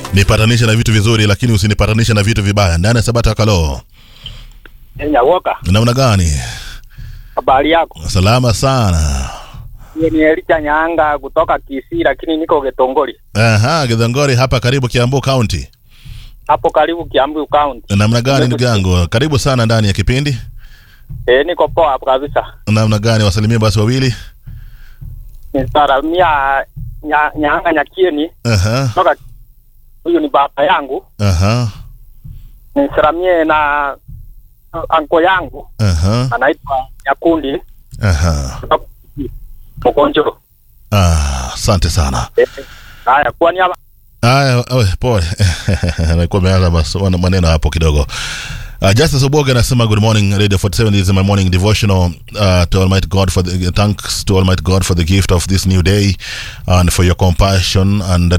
nipatanishe na vitu vizuri lakini usinipatanishe na vitu vibaya ndani ya sabata kalo Nyawoka, namna gani habari yako? salama sana Mimi ni Elija Nyanga kutoka Kisii, lakini niko Getongori aha githongori hapa karibu kiambu county hapo karibu Kiambu County. namna gani ndugu yangu karibu sana ndani ya kipindi Eh, niko poa hapo kabisa. namna gani wasalimie basi wawili Nisalamia nya, Nyanga Nyakieni aha kutoka huyu ni baba yangu. aha Nisalamie na anko yangu aha anaitwa Nyakundi aha kutoka Mkonjo. Ah, asante sana Eh, Haya, kwa niaba Aya, oe, pole nakuwa meanza mas- maneno hapo kidogo Uh, Justice Oboga anasema good morning Radio 47 this is my morning devotional uh, to Almighty God for the thanks to Almighty God for the gift of this new day and for your compassion and